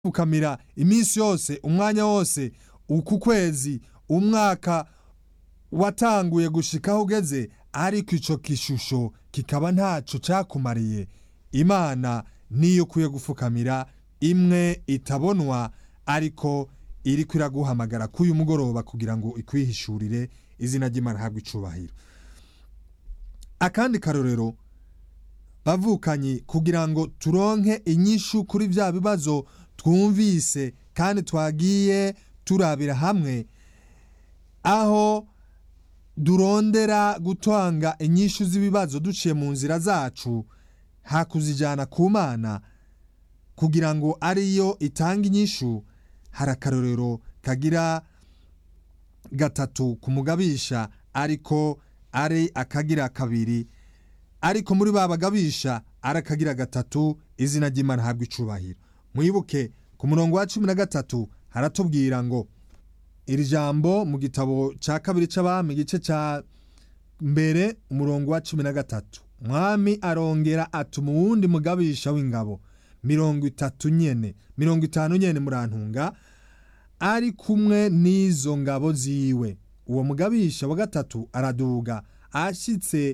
pfukamira iminsi yose umwanya wose uku kwezi umwaka watanguye gushika aho ugeze ariko ico gishusho kikaba ntaco cakumariye imana niyo ukwiye gufukamira imwe itabonwa ariko iriko iraguhamagara k'uyu mugoroba kugira ngo ikwihishurire izina ry'imana habwe icubahiro akandi karorero bavukanyi kugira ngo turonke inyishu kuri vya bibazo twumvise kandi twagiye turabira hamwe aho durondera gutanga inyishu z'ibibazo duciye mu nzira zacu hakuzijana ku mana kugira ngo ariyo itanga inyishu hari akarorero kagira gatatu ku mugabisha ariko ari akagira kabiri ariko muri ba bagabisha ari akagira gatatu izina ry'imana habwa icubahiro mwibuke ku murongo wa cumi na gatatu haratubwira ngo iri jambo mu gitabo cya kabiri c'abami igice cya mbere umurongo wa cumi na gatatu mwami arongera atuma uwundi mugabisha w'ingabo mirongo itatu nyene mirongo itanu nyene murantunga ari kumwe n'izo ngabo ziwe uwo mugabisha wa gatatu araduga ashitse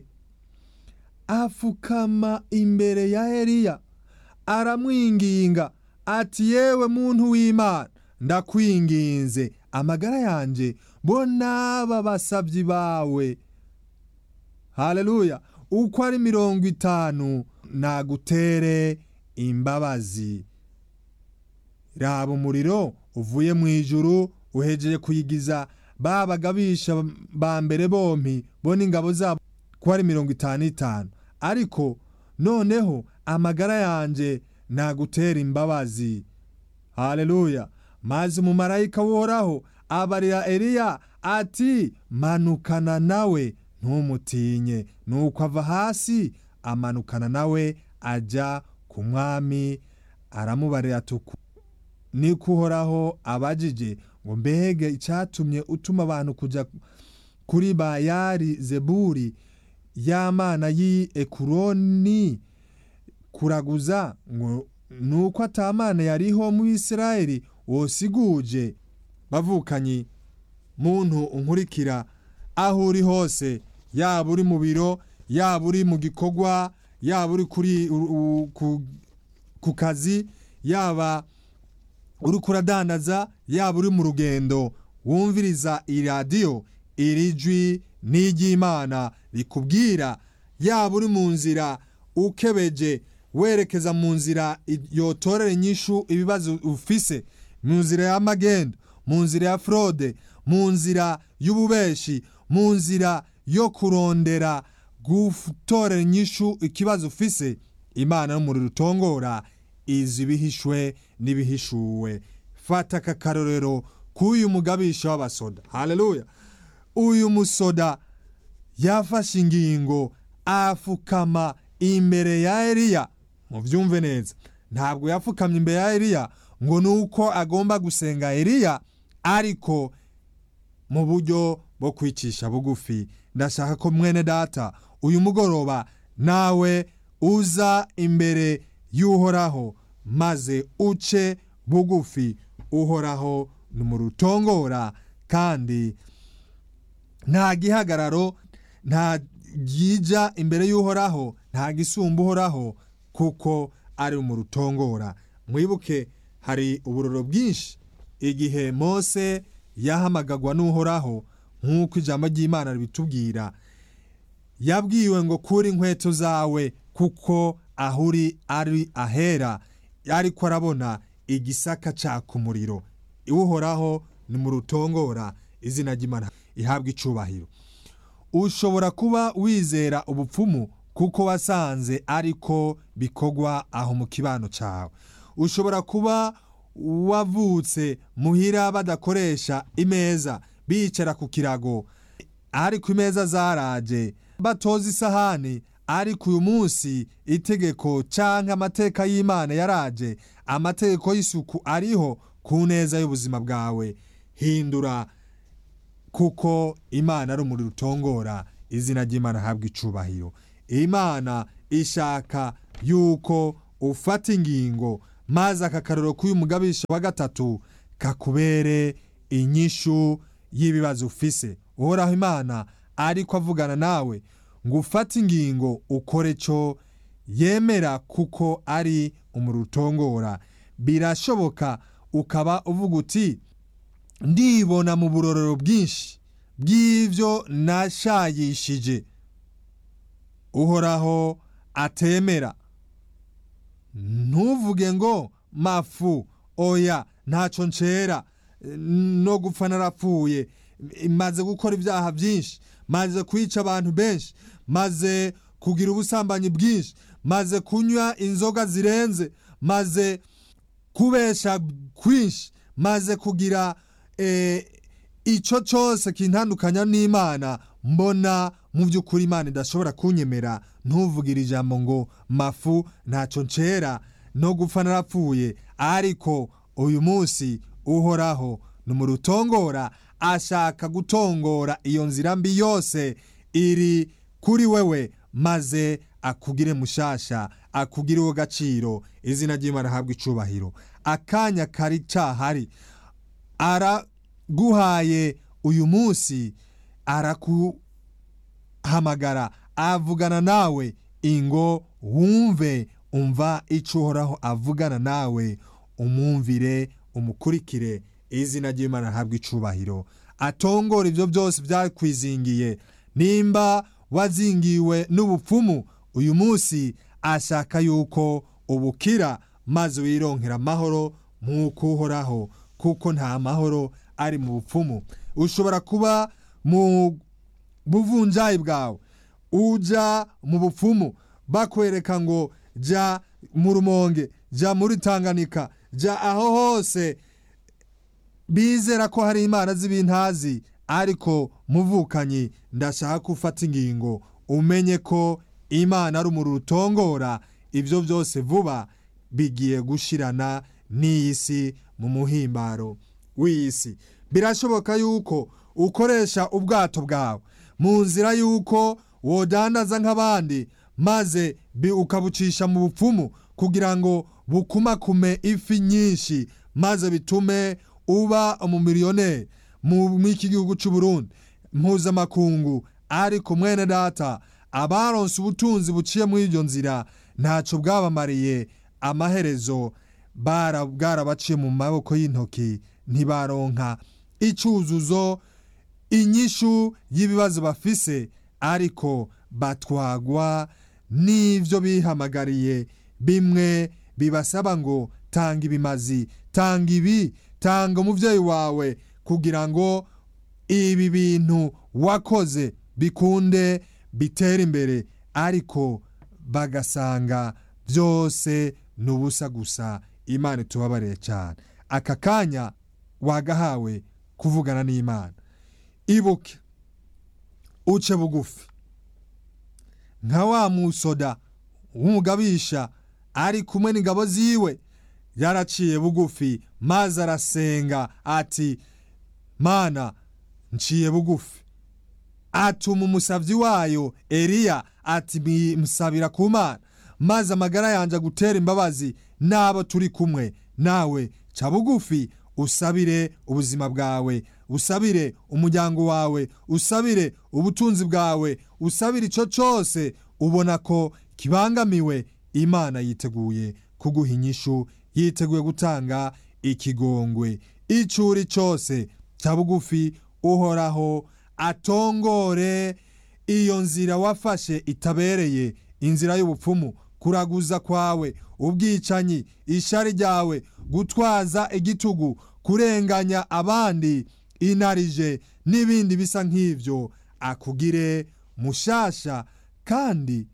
afukama imbere ya Eliya aramwinginga ati yewe muntu w'Imana ndakwinginze amagara yanje bona aba basavyi bawe haleluya uko ari mirongo itanu nagutere imbabazi raba umuriro uvuye mu ijuru uhejeje kuyigiza ba bagabisha ba mbere bompi bo n'ingabo zabo ko ari mirongo itanu itanu ariko noneho amagara yanje nagutera imbabazi haleluya maze umumarayika woraho abarira Eliya ati manukana nawe ntumutinye nuko ava hasi amanukana nawe ajya ku mwami aramubarira tuku niko uhoraho abajije ngo mbega icyatumye utuma abantu kujya kuri bayari zeburi y'amana y'i ekuroni kuraguza ngo nuko atamana yariho mu Isirayeli wosiguje bavukanyi muntu unkurikira aho uri hose yaba uri mu biro yaba uri mu gikorwa yaba uri kuri ku kazi yaba uri kuradandaza yaba uri mu rugendo wumviriza iradiyo iri jwi ni iry'imana rikubwira yaba uri mu nzira ukebeje werekeza mu nzira yotorera inyishu ibibazo ufise mu nzira y'amagendo mu nzira ya fraude mu nzira y'ububeshi mu nzira yo kurondera gutorera inyishu ikibazo ufise imana n'umuriro utongora izi bihishwe n'ibihishuwe fata aka karorero k'uyu mugabisha w'abasoda haleluya uyu musoda yafashe ingingo afukama imbere ya Eliya muvyumve neza ntabwo yafukamye imbere ya Eliya ngo nuko agomba gusenga Eliya ariko mu buryo bwo kwicisha bugufi ndashaka ko mwene data uyu mugoroba nawe uza imbere y'uhoraho maze uce bugufi uhoraho ni mu rutongora kandi nta gihagararo nta gija imbere y'uhoraho nta gisumba uhoraho kuko ari mu rutongora mwibuke hari uburoro bwinshi igihe mose yahamagagwa n'uhoraho nk'uko ijambo ry'imana ribitubwira yabwiwe ngo kuri inkweto zawe kuko aho uri ari ahera ariko arabona igisaka caka umuriro iwuhoraho ni mu rutongora izina ry'imana ihabwa icubahiro ushobora kuba wizera ubupfumu kuko wasanze ariko bikorwa aho mu kibano cyawe ushobora kuba wavutse muhira badakoresha imeza bicara ku kirago ariko imeza zaraje batoza isahani ariko uyu munsi itegeko cyangwa amateka y'imana yaraje amategeko y'isuku ariho ku neza y'ubuzima bwawe hindura kuko imana ari umuriro utongora izina ry'imana ahabwa icubahiro imana ishaka yuko ufata ingingo maze aka karoro k'uyu mugabisha wa gatatu kakubere inyishu y'ibibazo ufise uhoraho imana ariko avugana nawe ngo ufate ingingo ukore cyo yemera kuko ari umurutongora birashoboka ukaba uvuga uti ndibona mu burorero bwinshi bw'ibyo nashayishije uhoraho atemera ntuvuge ngo mafu oya ntacyo ncera no gupfa narapfuye maze gukora ibyaha byinshi maze kwica abantu benshi maze kugira ubusambanyi bwinshi maze kunywa inzoga zirenze maze kubesha kwinshi maze kugira icyo cyose kintandukanya n'imana mbona mu by'ukuri imana idashobora kunyemera ntuvugire ijambo ngo mafu ntacyo ncera no gupfa narapfuye ariko uyu munsi uhoraho ni mu rutongora ashaka gutongora iyo nzira mbi yose iri kuri wewe maze akugire mushasha akugire uwo gaciro izina ry'imana ahabwa icubahiro akanya kari cahari araguhaye uyu munsi arakuhamagara avugana nawe ingo wumve umva icyo uhoraho avugana nawe umwumvire umukurikire izina ry'imana ahabwa icubahiro atongora ibyo byose byakwizingiye nimba wazingiwe n'ubupfumu uyu munsi ashaka yuko ubukira maze wironkera amahoro nk'uko uhoraho kuko nta mahoro ari mu bupfumu ushobora kuba mu buvunjayi bwawe uja mu bupfumu bakwereka ngo jya mu rumonge jya muri tanganika jya aho hose bizera ko hari imana z'ibintazi ariko muvukanyi ndashaka ko ufata ingingo umenye ko imana ari umuriro utongora ibyo byose vuba bigiye gushirana n'iyi si mu muhimbaro w'iyi si birashoboka yuko ukoresha ubwato bwawe mu nzira y'uko wodandaza nk'abandi maze ukabucisha mu bupfumu kugira ngo bukumakume ifi nyinshi maze bitume uba umumiliyoneri mu iki gihugu cy'u Burundi mpuzamakungu ariko mwene data abaronse ubutunzi buciye muri iryo nzira ntacyo bwabamariye amaherezo bwarabaciye mu maboko y'intoki ntibaronka icyuzuzo inyishu y'ibibazo bafise ariko batwagwa n'ibyo bihamagariye bimwe bibasaba ngo tanga ibimazi tanga ibi tanga umubyeyi wawe kugira ngo ibi bintu wakoze bikunde bitere imbere ariko bagasanga byose ni ubusa gusa imana itubabariye cyane aka kanya wagahawe kuvugana n'imana ibuke uce bugufi nka wa musoda w'umugabisha ari kumwe n'ingabo ziwe yaraciye bugufi maze arasenga ati mana nciye bugufi atuma umusabyi wayo eliya ati musabira ku mana maze amagara yanjye gutera imbabazi n'abo turi kumwe nawe ca bugufi usabire ubuzima bwawe usabire umuryango wawe usabire ubutunzi bwawe usabire icyo cyose ubona ko kibangamiwe imana yiteguye kuguha inyishu yiteguye gutanga ikigongwe icyo uri cyose cya bugufi uhoraho atongore iyo nzira wafashe itabereye inzira y'ubupfumu kuraguza kwawe ubwicanyi ishari ryawe gutwaza igitugu kurenganya abandi inarije n'ibindi bisa nk'ibyo akugire mushasha kandi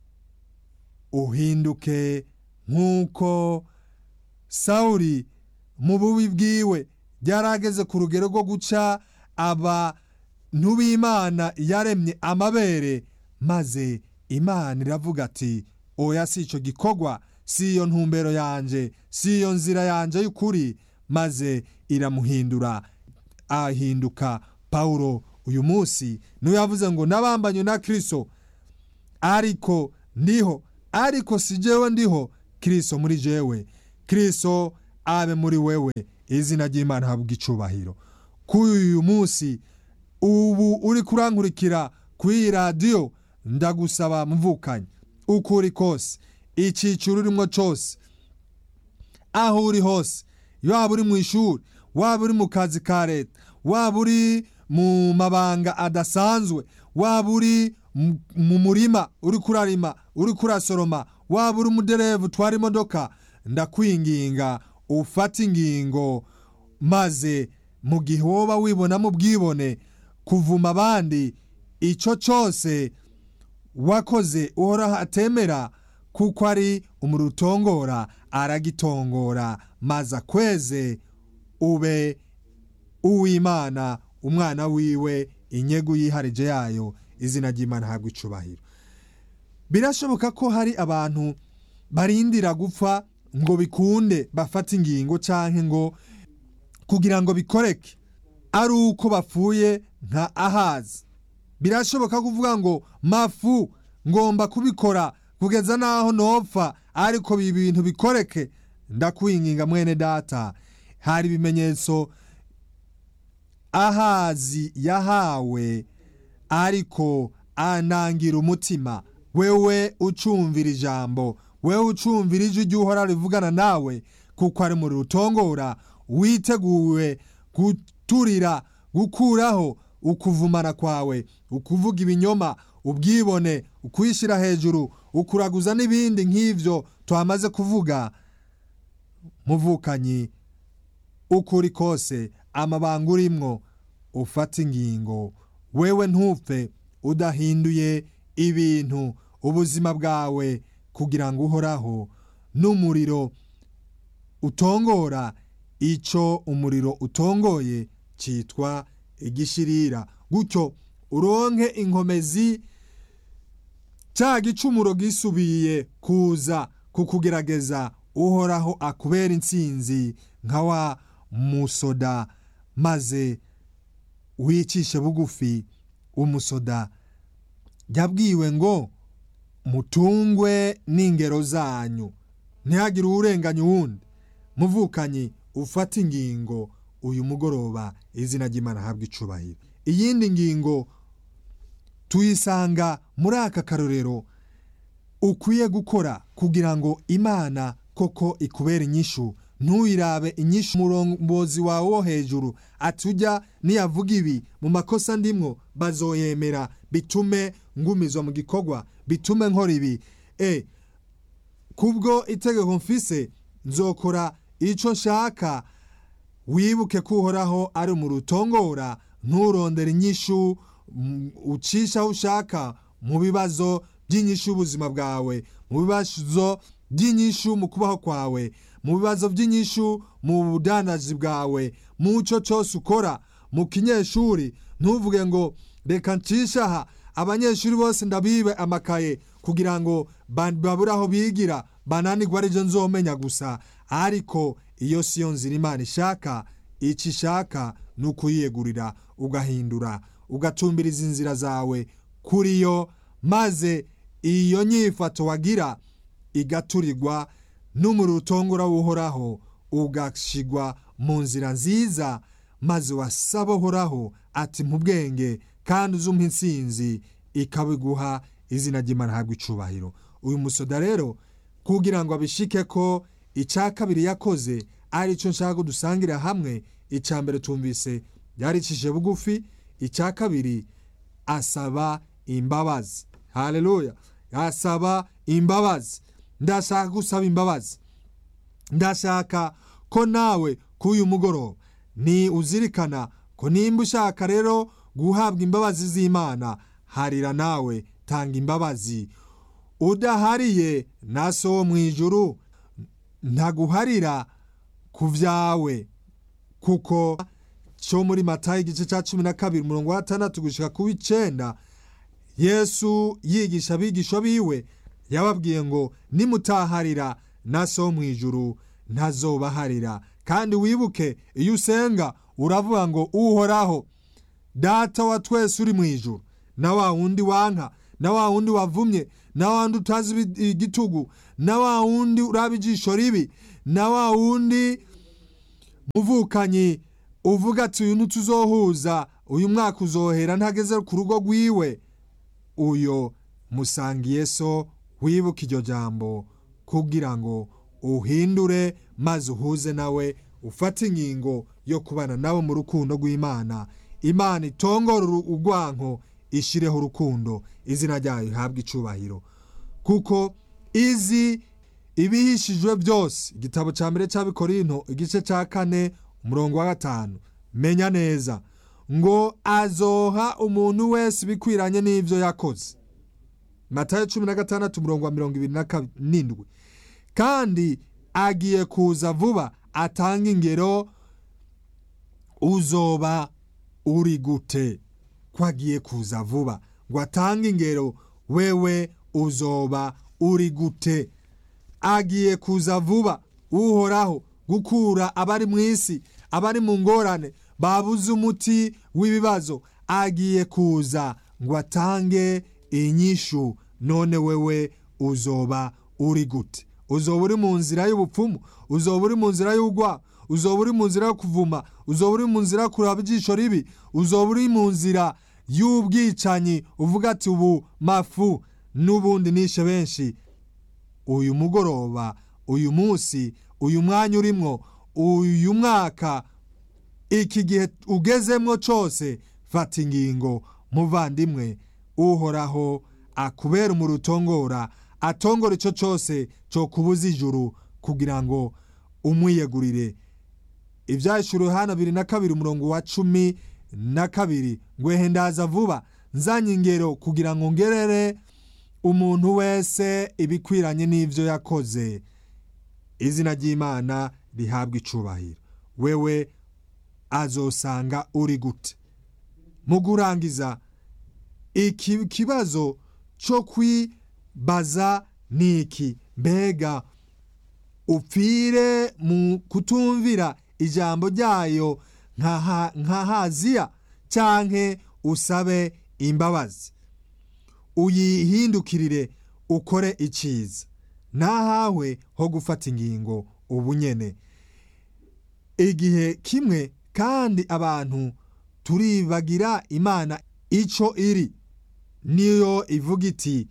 uhinduke nk'uko sawuri mu bubi bwiwe byarageze ku rugero rwo guca abantu b'imana yaremye amabere maze imana iravuga ati oya si icyo gikorwa si iyo ntumbero yanjye si iyo nzira yanjye y'ukuri maze iramuhindura ahinduka pawulo uyu munsi niwe yavuze ngo nabambanye na kirisito ariko ndiho ariko si jewe ndiho kirisito muri jewe kirisito abe muri wewe izina ry'imana habwa icubahiro kuri uyu munsi ubu uri kurankurikira kuri iyi radiyo ndagusaba mvukanye uko uri kose icyiciro urimo cyose aho uri hose waba uri mu ishuri waba uri mu kazi ka leta waba uri mu mabanga adasanzwe waba uri mu murima uri kurarima uri kurasoroma waba uri umuderevu utwara imodoka ndakwinginga ufate ingingo maze mu gihe woba wibonamo ubwibone kuvuma abandi icyo cyose wakoze uhora atemera kuko ari umuriro utongora aragitongora maze akweze ube uw'imana umwana wiwe inyegu yiharije yayo izina ry'imana ntabwo icubahiro birashoboka ko hari abantu barindira gupfa ngo bikunde bafate ingingo cyangwa ngo kugira ngo bikoreke ari uko bapfuye nka ahazi birashoboka kuvuga ngo mafu ngomba kubikora kugeza n'aho nopfa ariko ibi bintu bikoreke ndakwinginga mwene data hari ibimenyetso ahazi yahawe ariko anangira umutima wewe ucumvira ijambo wewe ucumvira ijwi ry'uhora rivugana nawe kuko ari muri rutongora witeguwe guturira gukuraho ukuvumana kwawe ukuvuga ibinyoma ubwibone ukwishyira hejuru ukuraguza n'ibindi nk'ibyo twamaze kuvuga muvukanyi uko uri kose amabanga urimwo ufata ingingo wewe ntupfe udahinduye ibintu ubuzima bwawe kugira ngo uhoraho n'umuriro utongora icyo umuriro utongoye cyitwa igishirira gutyo uronke inkomezi cya gicumuro gisubiye kuza kukugerageza uhoraho akubera intsinzi nka wa musoda maze wicishe bugufi umusoda yabwiwe ngo mutungwe n'ingero zanyu ntihagire uwurenganya uwundi muvukanyi ufate ingingo uyu mugoroba izina ry'imana ahabwa icubahiro iyindi ngingo tuyisanga muri aka karorero ukwiye gukora kugira ngo imana koko ikubere inyishu ntuyirabe inyishu umurongozi wawe wo hejuru atujya niyavuga ibi mu makosa ndimwo bazoyemera bitume ngumizwa mu gikorwa bitume nkora ibi e kubwo itegeko mfise nzokora icyo nshaka wibuke ko uhoraho ari mu rutongora nturondere inyishu ucisha aho ushaka mu bibazo by'inyishu y'ubuzima bwawe mu bibazo by'inyishu mu kubaho kwawe mu bibazo by'inyishu mu budandaji bwawe mu cyo cyose ukora mu kinyeshuri ntuvuge ngo reka ncisha aha abanyeshuri bose ndabibe amakaye kugira ngo babure aho bigira bananirwa aribyo nzomenya gusa ariko iyo siyo nzira imana ishaka icyo ishaka ni ukuyiyegurira ugahindura ugatumbiriza inzira zawe kuri yo maze iyo nyifato wagira igaturirwa n'umuriro utongora uhoraho ugashigwa mu nzira nziza maze wasaba uhoraho ati mu bwenge kandi uzumpa intsinzi ikabiguha izina ry'imana ahabwa icubahiro uyu musoda rero kugira ngo abishike ko icya kabiri yakoze ari cyo nshaka ko dusangira hamwe icya mbere tumvise yaricishije bugufi icya kabiri asaba imbabazi hareruya asaba imbabazi ndashaka gusaba imbabazi ndashaka ko nawe k'uyu mugoroba ni uzirikana ko nimba ushaka rero guhabwa imbabazi z'imana harira nawe tanga imbabazi udahariye na so wo mu ijuru ntaguharira ku byawe kuko cyo muri matayo igice cya cumi na kabiri umurongo wa gatandatu gushyira ku w'icyenda yesu yigisha abigisha biwe yababwiye ngo nimutaharira na so mu ijuru ntazobaharira kandi wibuke iyo usenga uravuga ngo uhoraho data wa twese uri mu ijuru na wa wundi wanka na wa wundi wavumye na wa wundi utazi igitugu na wa wundi uraba ijisho ribi na wa wundi muvukanyi uvuga ati uyu ntituzohuza uyu mwaka uzohera ntageze ku rugo rwiwe uyo musangiye so wibuke iryo jambo kugira ngo uhindure maze uhuze nawe ufate ingingo yo kubana nawe mu rukundo rw'imana imana itongora urwanko ishireho urukundo izina ryayo ihabwe icubahiro kuko izi ibihishijwe byose igitabo cya mbere cy'abikorinto igice cya kane umurongo wa gatanu menya neza ngo azoha umuntu wese ibikwiranye n'ibyo yakoze matayo cumi na gatandatu umurongo wa mirongo ibiri na karindwi kandi agiye kuza vuba atanga ingero uzoba uri gute ko agiye kuza vuba ngo atange ingero wewe uzoba uri gute agiye kuza vuba uhoraho gukura abari mu isi abari mu ngorane babuze umuti w'ibibazo agiye kuza ngo atange inyishu none wewe uzoba uri gute uzoba uri mu nzira y'ubupfumu uzoba uri mu nzira y'ugwa uzoba uri mu nzira yo kuvuma uzoba uri mu nzira yo kuraba ijisho ribi uzoba uri mu nzira y'ubwicanyi uvuga ati ubu mafu n'ubundi nishe benshi uyu mugoroba uyu munsi uyu mwanya urimwo uyu mwaka iki gihe ugezemwo cyose fata ingingo muvandimwe uhoraho akubera umurutongora atongora icyo cyose cyo kubuza ijuru kugira ngo umwiyegurire ibyahishura hano bibiri na kabiri umurongo wa cumi na kabiri ngwehe ndaza vuba nzanye ingero kugira ngo ngerere umuntu wese ibikwiranye n'ibyo yakoze izina ry'imana rihabwa icubahiro wewe azosanga uri gute mu kurangiza iki kibazo cyo kwibaza ni iki mbega upfire mu kutumvira ijambo ryayo nka haziya cyangwa usabe imbabazi uyihindukirire ukore icyiza nahawe ho gufata ingingo ubu nyene igihe kimwe kandi abantu turibagira imana icyo iri niyo ivuga iti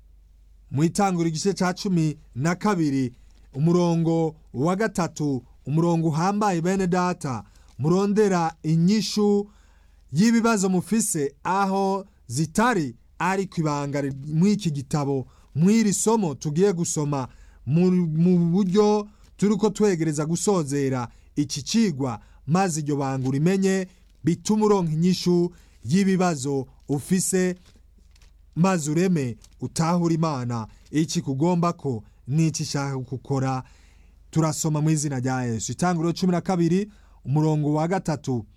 mu itangura igice cya cumi na kabiri umurongo wa gatatu umurongo uhambaye bene data murondera inyishu y'ibibazo mufise aho zitari ariko ibanga mw'iki gitabo mw'iri somo tugiye gusoma mu buryo turi ko twegereza gusozera iki cigwa maze iryo banga urimenye bituma uronka inyishu y'ibibazo ufise maze ureme utahura imana iki kugomba ko n'iki ishaka gukora turasoma mu izina rya yesu itangiriro cumi na kabiri umurongo wa gatatu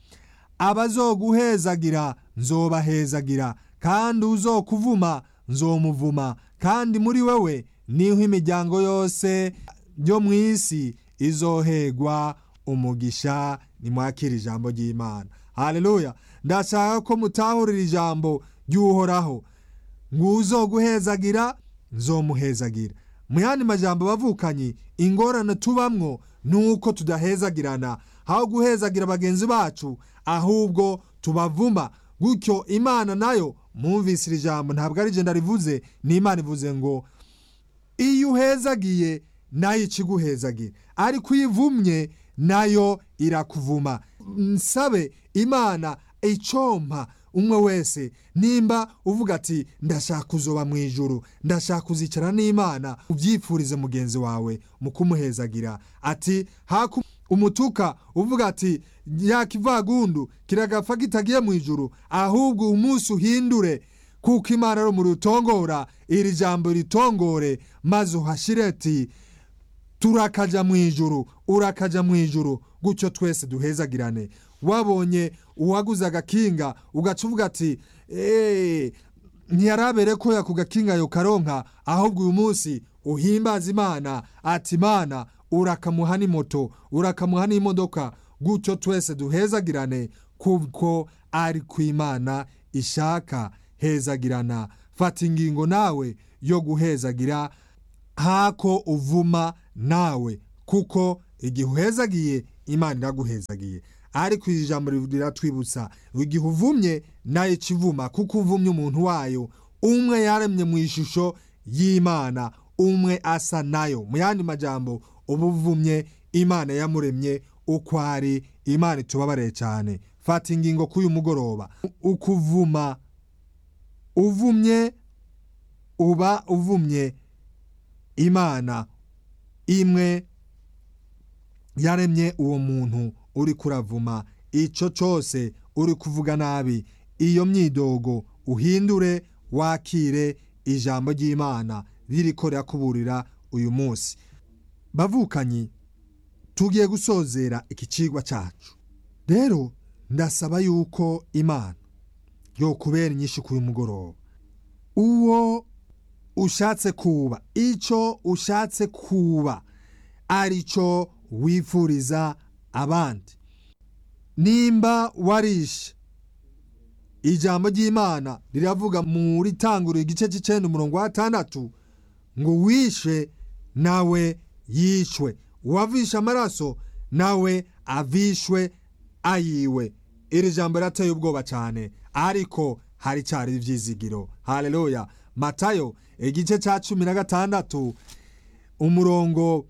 abazoguhezagira nzobahezagira kandi uzokuvuma nzomuvuma kandi muri wewe niho imiryango yose yo mu isi izohegwa umugisha nimwakira ijambo ry'imana haleluya ndashaka ko mutahurira ijambo ry'uhoraho ngo uzoguhezagira nzomuhezagira mu yandi majambo bavukanye ingorane tubamwo ni uko tudahezagirana aho guhezagira bagenzi bacu ahubwo tubavuma gutyo imana nayo mwumvise iri jambo ntabwo ari jenda rivuze ni imana ivuze ngo iyo uhezagiye nayo ikiguhezagira ariko iyo ivumye nayo irakuvuma nsabe imana icompa umwe wese nimba uvuga ati ndashaka kuzoba mu ijuru ndashaka kuzicara n'imana ubyifurize mugenzi wawe mu kumuhezagira ati haku umutuka uvuga ati yakivagundu kiragapfa kitagiye mu ijuru ahubwo umunsi uhindure kuko imana ari mu rutongora iri jambo ritongore maze uhashire ati turakaja mu ijuru urakaja mu ijuru gutyo twese duhezagirane wabonye uwaguze agakinga ugaca uvuga ati eee ntiyarabere ko yaku gakinga yo karonka ahubwo uyu munsi uhimbaza imana ati imana urakamuha n'imoto urakamuha n'imodoka gutyo twese duhezagirane kuko ari ku imana ishaka hezagirana fata ingingo nawe yo guhezagira hako uvuma nawe kuko igihe uhezagiye imana iraguhezagiye ariko iri jambo riratwibutsa igihe uvumye nayo ikivuma kuko uvumye umuntu wayo umwe yaremye mu ishusho y'imana umwe asa nayo mu yandi majambo uba uvumye imana yamuremye uko ari imana itubabareye cyane fata ingingo k'uyu mugoroba ukuvuma uvumye uba uvumye imana imwe yaremye uwo muntu uri kuravuma icyo cyose uri kuvuga nabi iyo myidogo uhindure wakire ijambo ry'imana ririko rirakuburira uyu munsi bavukanyi tugiye gusozera iki kigwa cyacu rero ndasaba yuko imana yo kubera inyinshi k'uyu mugoroba uwo ushatse kuba icyo ushatse kuba aricyo wifuriza abandi nimba warishe ijambo ry'imana riravuga muri tanguriro igice cy'icyenda umurongo wa gatandatu ngo wishe nawe yishwe uwavishe amaraso nawe avishwe ayiwe iri jambo rirateye ubwoba cyane ariko hari cyari ibyizigiro hareruya matayo igice cya cumi na gatandatu umurongo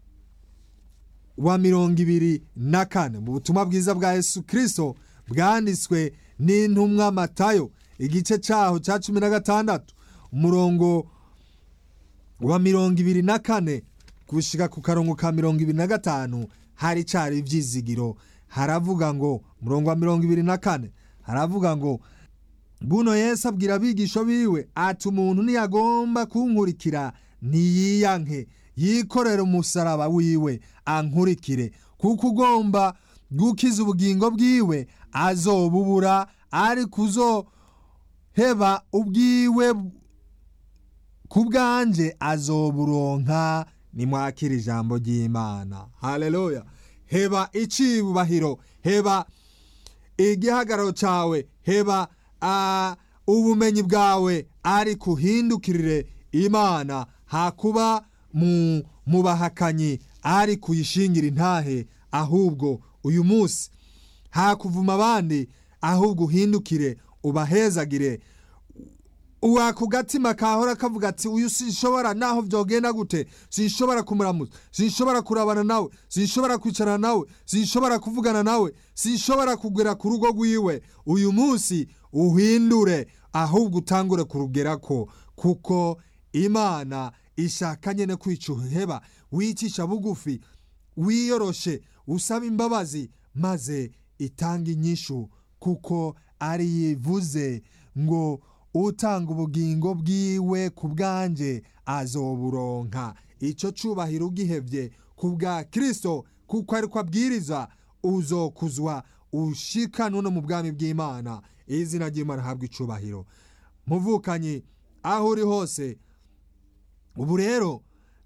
wa mirongo ibiri na kane mu butumwa bwiza bwa yesu kirisito bwanditswe n'intumwa matayo igice cyaho cya cumi na gatandatu umurongo wa mirongo ibiri na kane gushyika ku karongo ka mirongo ibiri na gatanu hari cyari ibyizigiro haravuga ngo umurongo wa mirongo ibiri na kane haravuga ngo buno Yesu abwira abigisha biwe ati umuntu ntiyagomba kunkurikira ntiyiyanke yikorere umusaraba wiwe ankurikire kuko ugomba gukiza ubugingo bwiwe azobubura ariko uzoheba ubwiwe ku bwanjye azoburonka nimwakira ijambo ry'imana hareruya heba icibubahiro heba igihagararo cyawe heba ubumenyi bwawe ariko uhindukirire imana hakuba mu bahakanyi ari kuyishingira intahe ahubwo uyu munsi hakuvuma abandi ahubwo uhindukire ubahezagire ku gatima kahora kavuga ati uyu sinshobora naho byogenda gute sinshobora kumuramutsa sinshobora kurabana nawe sinshobora kwicarana nawe sinshobora kuvugana nawe sinshobora kugera ku rugo rwiwe uyu munsi uhindure ahubwo utangure kurugera ko kuko imana ishaka nyine kwica uheba wicisha bugufi wiyoroshe usaba imbabazi maze itanga inyishu kuko ari yivuze ngo utanga ubugingo bwiwe ku bwanjye azoburonka icyo cyubahiro ugihebye ku bwa kirisito kuko ariko abwiriza uzokuzwa ushikana no mu bwami bw'imana izina ry'imana ahabwa icubahiro muvukanyi aho uri hose ubu rero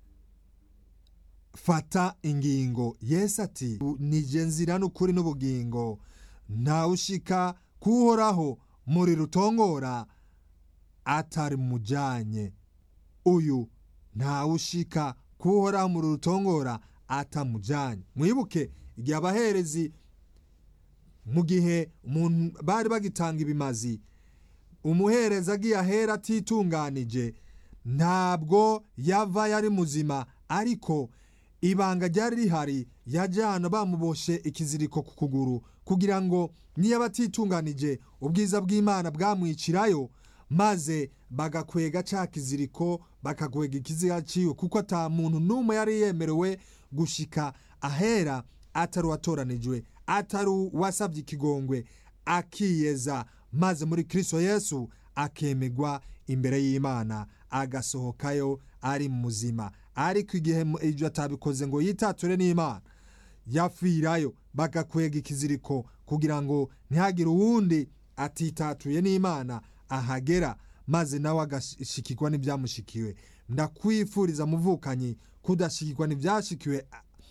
fata ingingo yesi ati nije nzira n'ukuri n'ubugingo ntawushika kuhoraho muri rutongora atari mujanye uyu ntawushika kuhoraho muri rutongora atamujanye mwibuke igihe abaherezi mu gihe bari bagitanga ibimazi umuhereza agiye ahera atitunganije ntabwo yava yari muzima ariko ibanga ryari rihari yajyana bamuboshe ikiziriko ku kuguru kugira ngo niyo batitunganije ubwiza bw'imana bwamwicirayo maze bagakwega cya kiziriko bakakwega ikiziga cyiwe kuko ata muntu n'umwe yari yemerewe gushika ahera atari uwatoranijwe atari uwasabye ikigongwe akiyeza maze muri kirisito yesu akemegwa imbere y'imana agasohokayo ari muzima ariko igihe ibyo atabikoze ngo yitature n'imana yapfirayo bagakwega ikiziriko kugira ngo ntihagire uwundi atitatuye n'imana ahagera maze nawe agashikirwa n'ibyamushikiwe ndakwifuriza muvukanyi kudashikirwa n'ibyashikiwe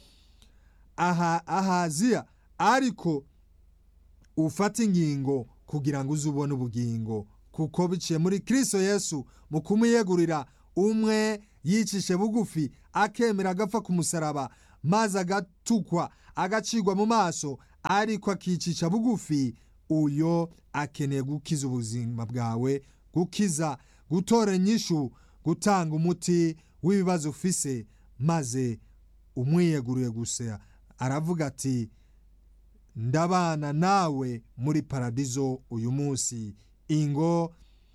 ahaziya ariko ufata ingingo kugira ngo uze ubone ubugingo kuko biciye muri kirisito yesu mu kumuyegurira umwe yicishe bugufi akemera agapfa ku musaraba maze agatukwa agacirwa mu maso ariko akicisha bugufi uyo akeneye gukiza ubuzima bwawe gukiza gutora inyishu gutanga umuti w'ibibazo ufise maze umwiyeguriye gusa aravuga ati ndabana nawe muri paradizo uyu munsi ingo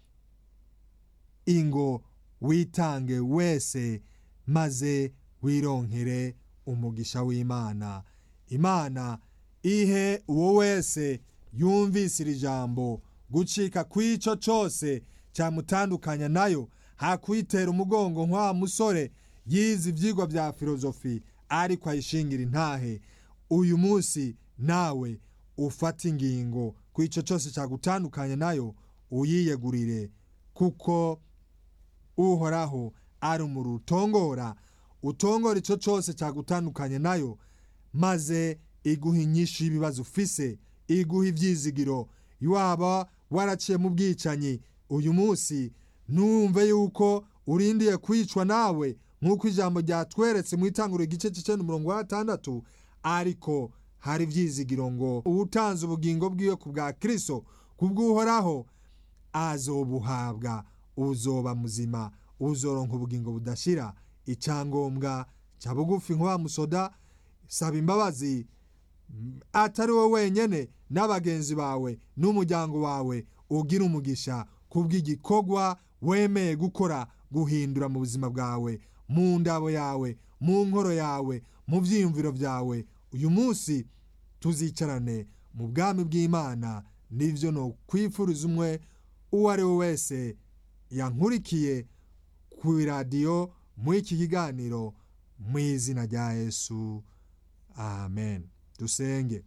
ingo witange wese maze wironkere umugisha w'imana imana ihe uwo wese yumvise iri jambo gucika kw'icyo cyose cyamutandukanya nayo hakwitera umugongo nk'wa musore yize ibyigwa bya filozofi ariko ayishingira intahe uyu munsi nawe ufata ingingo ku icyo cyose cyagutandukanya nayo uyiyegurire kuko uhoraho ari umuriro utongora utongora icyo cyose cyagutandukanye nayo maze iguha inyinshi y'ibibazo ufise iguha ibyizigiro waba waraciye mu bwicanyi uyu munsi ntumve yuko urindiye kwicwa nawe nk'uko ijambo ryatweretse mu itanguriro igice cy'icyenda umurongo wa gatandatu ariko hari ibyizigiro ngo uwutanze ubugingo bwiwe ku bwa kirisito kubw'uhoraho azobuhabwa uzoba muzima uzoronka ubugingo budashira icyangombwa cya bugufi nk'uwa musoda saba imbabazi atari wowe wenyine n'abagenzi bawe n'umuryango wawe ugira umugisha kubw'igikorwa wemeye gukora guhindura mu buzima bwawe mu ndabo yawe mu nkoro yawe mu byiyumviro byawe uyu munsi tuzicarane mu bwami bw'imana nibyo ni ukwifuriza umwe uwo ari we wese yankurikiye ku iradiyo muri iki kiganiro mu izina rya yesu amen dusenge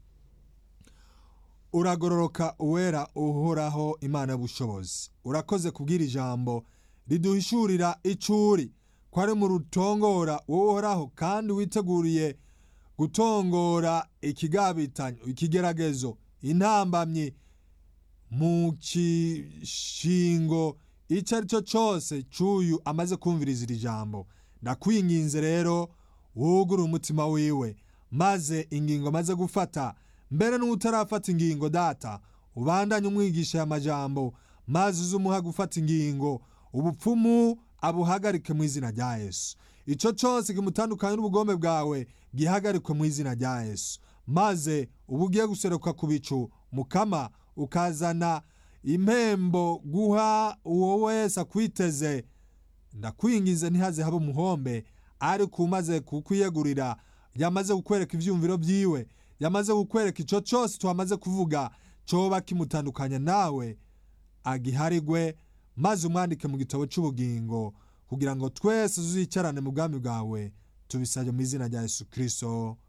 uragororoka uwera uhoraho imana y'ubushobozi urakoze kubwira ijambo riduhishurira icuri ko ari mu rutongora wowe uhoraho kandi witeguriye gutongora ikigabitanyo ikigeragezo intambamyi mu kishingo icyo ari cyo cyose cy'uyu amaze kumviriza iri jambo ndakwinginze rero wugure umutima wiwe maze ingingo amaze gufata mbere n'utarafata ingingo data ubandanye umwigisha aya majambo maze uze umuha gufata ingingo ubupfumu abuhagarike mu izina rya yesu icyo cyose kimutandukanye n'ubugome bwawe gihagarikwe mu izina rya yesu maze uba ugiye guseruka ku bicu mukama ukazana impembo guha uwo wese akwiteze ndakwingize ntihaze habe umuhombe ariko umaze kukwiyegurira yamaze kukwereka ibyumviro byiwe yamaze kukwereka icyo cyose twamaze kuvuga cyoba kimutandukanya nawe agiharigwe maze umwandike mu gitabo cy'ubugingo kugira ngo twese tuzicarane mu bwami bwawe tubisabye mu izina rya yesu kirisito